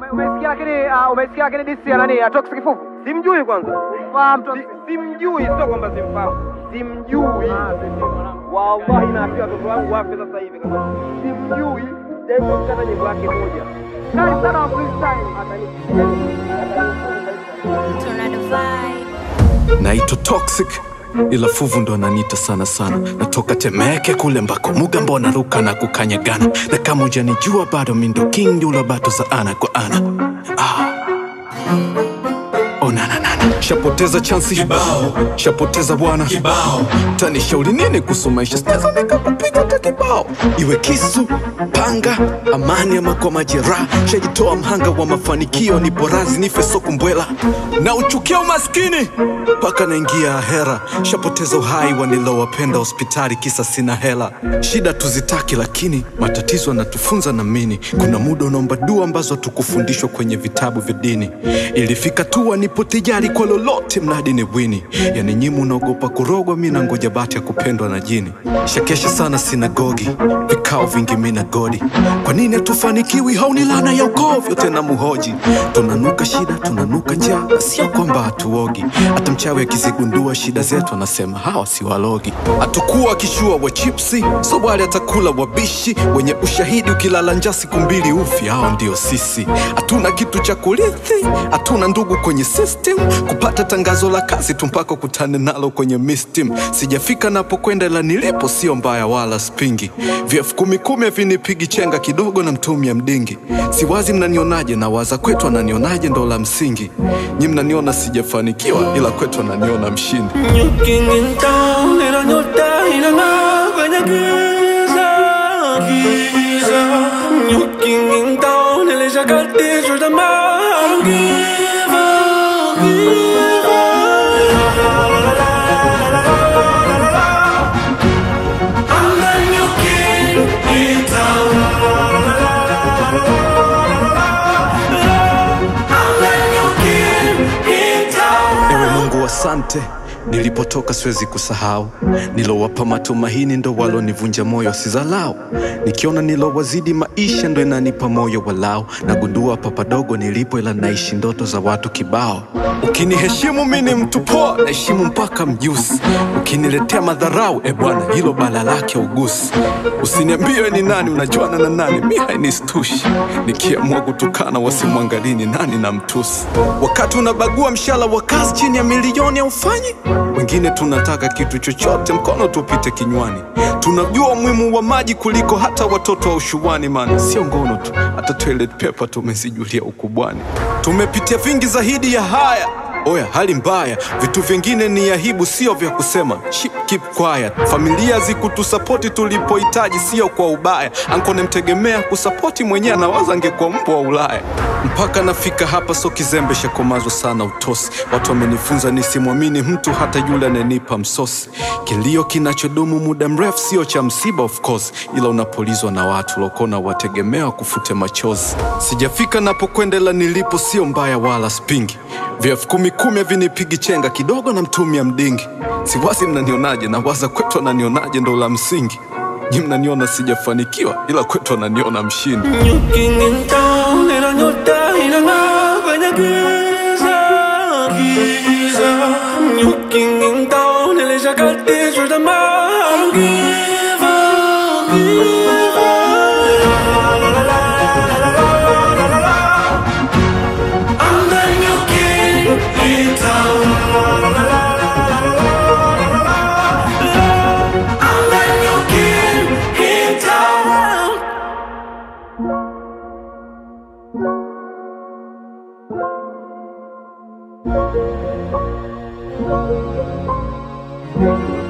Umesikia lakini ah, umesikia lakini disi ya nani ya Toxic Kifufu? Simjui kwanza, Fahamu Toxic. Si- simjui, sio kwamba simfahamu, simjui. Wallahi naambia watoto wangu wafe sasa hivi kama simjui. Sijai kusikata nyimbo yake moja. Kali sana wa freestyle. Tornado vibe. naitwa toxic ila fuvu ndo ananiita sana sana natoka temeke kule mbako muga mbona ruka na kukanyagana na kama ujanijua bado mindo king yula bato za ana kwa ana ah. onananana shapoteza chansi kibao shapoteza bwana kibao tanishauri nini kuhusu maisha sinaweza nikakupiga hata kibao iwe kisu panga amani ama kwa majeraha shajitoa mhanga wa mafanikio ni porazi nife sokumbwela na uchukia umaskini mpaka naingia hera shapoteza uhai wanilowapenda hospitali kisa sina hela shida tuzitaki lakini matatizo yanatufunza na mini kuna muda unaomba dua ambazo hatukufundishwa kwenye vitabu vya dini ilifika tu nipo tijari kwa lolote mradi ni bwini yani nyimu unaogopa kurogwa mi na ngoja bati ya kupendwa na jini shakesha sana sinagogi vikao vingi mi na godi kwa nini hatufanikiwi hauni lana ya ukovyo tena muhoji tunanuka shida tunanuka njaa na sio kwamba hatuogi hata mchawi akizigundua shida zetu anasema hawa si walogi hatukuwa kishua wa chipsi so wale atakula wabishi wenye ushahidi ukilala njaa siku mbili ufi hao ndio sisi hatuna kitu cha kurithi hatuna ndugu kwenye system kupata tangazo la kazi tu mpaka kutane nalo kwenye mistim sijafika napokwenda ila nilipo sio mbaya wala spingi vyefu kumi kumi havinipigi chenga kidogo na mtumia mdingi siwazi mnanionaje na waza kwetu ananionaje ndo la msingi nyi mnaniona sijafanikiwa ila kwetu ananiona mshindi Looking in town, ila nyota inang'aa kwenye giza, giza. Looking in town, nilishakatishwa tamaa. I don't give up, give up. I'm the new king in town. I'm the new king in town. ewe mungu asante nilipotoka siwezi kusahau nilowapa matumaini ndo walonivunja moyo sizalau nikiona nilowazidi maisha ndo inanipa moyo walau nagundua papadogo nilipo ila naishi ndoto za watu kibao ukiniheshimu mi ni mtu poa naheshimu mpaka mjusi ukiniletea madharau e bwana hilo bala lake ugusi usiniambie ni nani unajuana na nani mi hainistushi nikiamua kutukana wasimwangalii ni nani na mtusi wakati unabagua mshala wa kazi chini ya milioni aufanyi wengine tunataka kitu chochote mkono tupite kinywani tunajua umuhimu wa maji kuliko hata watoto wa ushuani man sio ngono tu hata toilet paper tumezijulia ukubwani tumepitia vingi zaidi ya haya oya hali mbaya vitu vingine ni aibu sio vya kusema Ship, keep quiet familia zikutusapoti tulipohitaji sio kwa ubaya anko nemtegemea kusapoti mwenyewe anawaza angekuwa mbwa wa ulaya mpaka nafika hapa so kizembe shakomazwa sana utosi watu wamenifunza nisimwamini mtu hata yule ananipa msosi kilio kinachodumu muda mrefu sio cha msiba of course ila unapolizwa na watu lokona wategemea kufute machozi sijafika napokwenda ila nilipo sio mbaya wala spingi vyefu kumi kumi havinipigi chenga kidogo na mtumia mdingi siwazi mnanionaje na waza kwetu ananionaje ndo la msingi nyi mnaniona sijafanikiwa ila kwetu ananiona mshindi Looking in town, ila nyota inang'aa kwenye giza, giza. Looking in town, nilishakatishwa tamaa. I don't give up, give up. I'm the new king in town. I'm the new king in town. Thank you.